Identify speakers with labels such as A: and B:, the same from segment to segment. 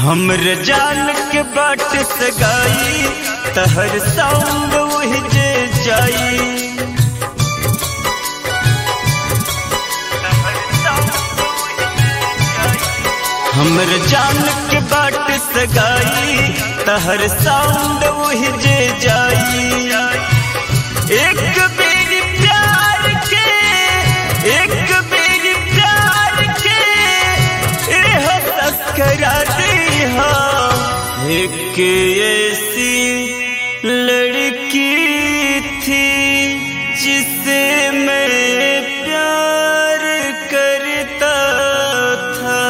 A: हमर जान के बाट सगाई तहर साउंड वही जे जाई हमर जान के बाट सगाई तहर साउंड वही जे जाई एक बेरी प्यार के एक बेरी प्यार के एह तस्करा दीहा एक ऐसी लड़की थी जिसे मैं प्यार करता था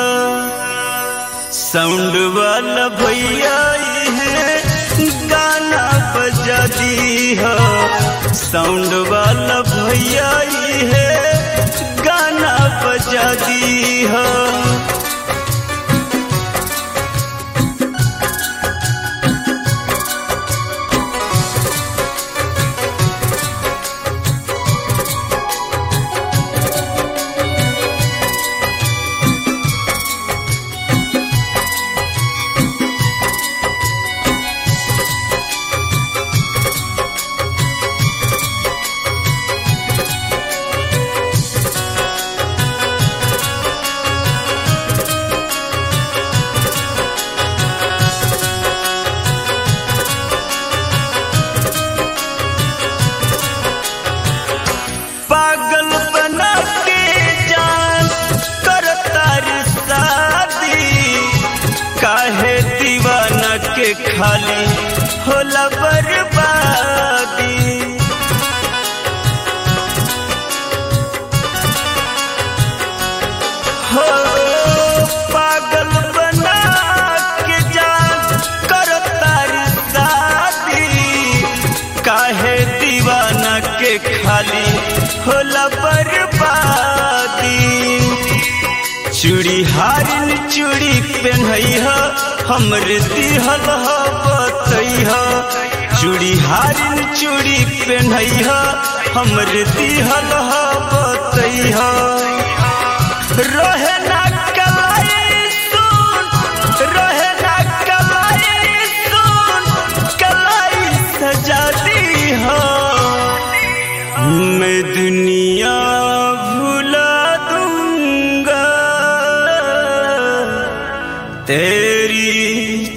A: साउंड वाला भैया है गाना बजा दी हो साउंड वाला भैया है गाना बजा दी हो पागल बना के जान करता रे शादी काहे दीवाना के खाली होला बर्बादी हो पागल बना के जान करता रे शादी काहे दीवाना के खाली होला बर्बादी चूड़ी हारिन चूड़ी पहनई ह हमरे दिहल ह बतई ह चूड़ी हारिन चूड़ी पहनई ह हमरे दिहल ह बतई ह रहे ना कलाई सुन रहे ना कलाई सुन कलाई सजा दी हो मैं दुनिया भुला दूंगा तेरी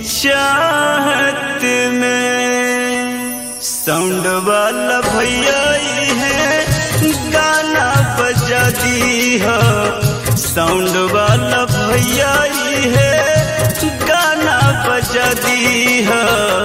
A: चाहत में साउंड वाला भैया ही है गाना बजा दी हो साउंड वाला भैया ही है गाना बजा दी हो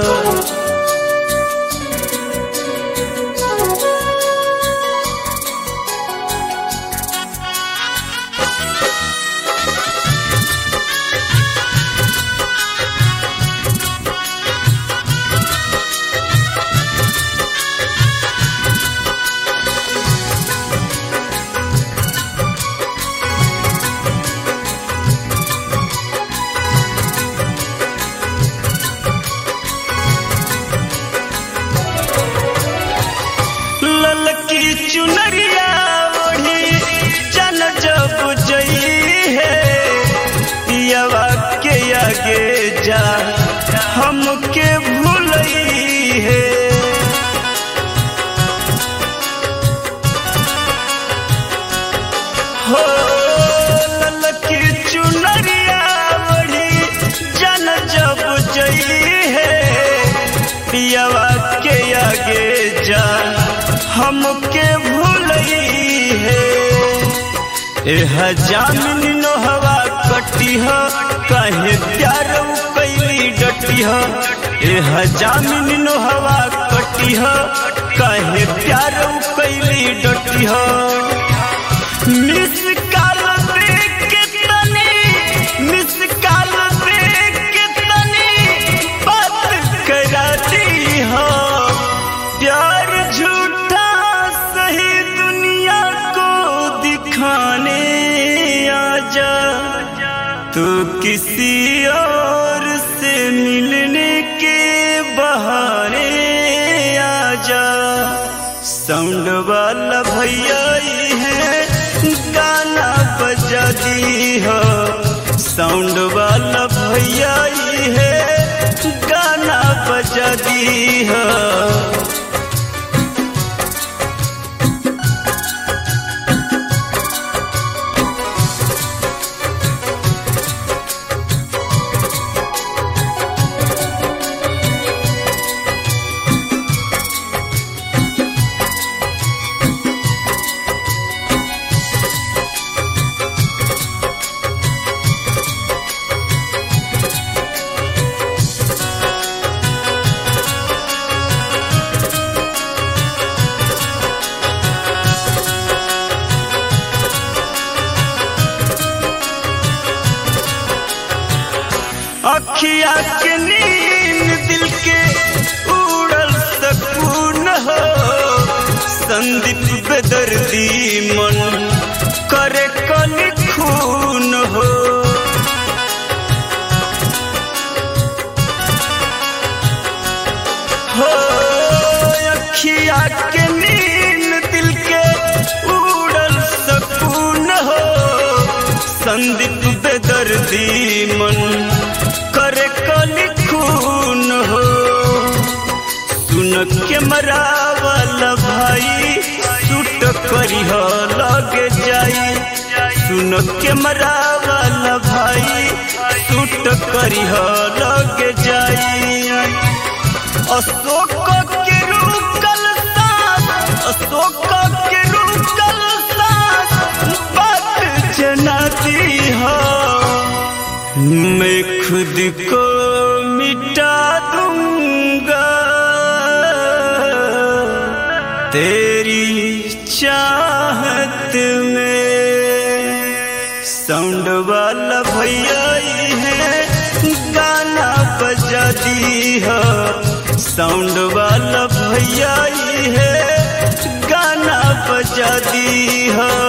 A: ललकी चुनरिया ओढ़ी जन जब जई है पियवा के आगे जा हमके भूलई है हो ललकी चुनरिया ओढ़ी जन जब जई है पियवा के आगे जा हमके भूलई है एह जामिन नोहवा कटी ह कहे प्यार कैली डटी ह एह जामिन नोहवा कटी ह कहे प्यार कैली डटी ह मिस काल देख के तनी मिस काल देख के तनी बात करा दी हो प्यार झूठा सही दुनिया को दिखाने आजा तो किसी और से मिलने के बहाने आजा साउंड वाला भैया ही है गाना बजा दी हो साउंड वाला भैया ही है गाना बजा दी है अखिया के नींद दिल के उड़ल सकून हो संदीप बेदर्दी मन करे कल खून हो हो अखिया के नींद दिल के उड़ल सकून हो संदीप बेदर्दी मन करे कली खून हो सुन के मरावल भाई सुट करी हो लगे जाई सुन के मरावल भाई सुट करी हो लगे जाई अशोक के रुकल साथ अशोक के रुकल साथ बात जनाती हो मैं खुद को मिटा दूंगा तेरी चाहत में साउंड वाला भैया ही है गाना बजा दी है साउंड वाला भैया ही है गाना बजा दी है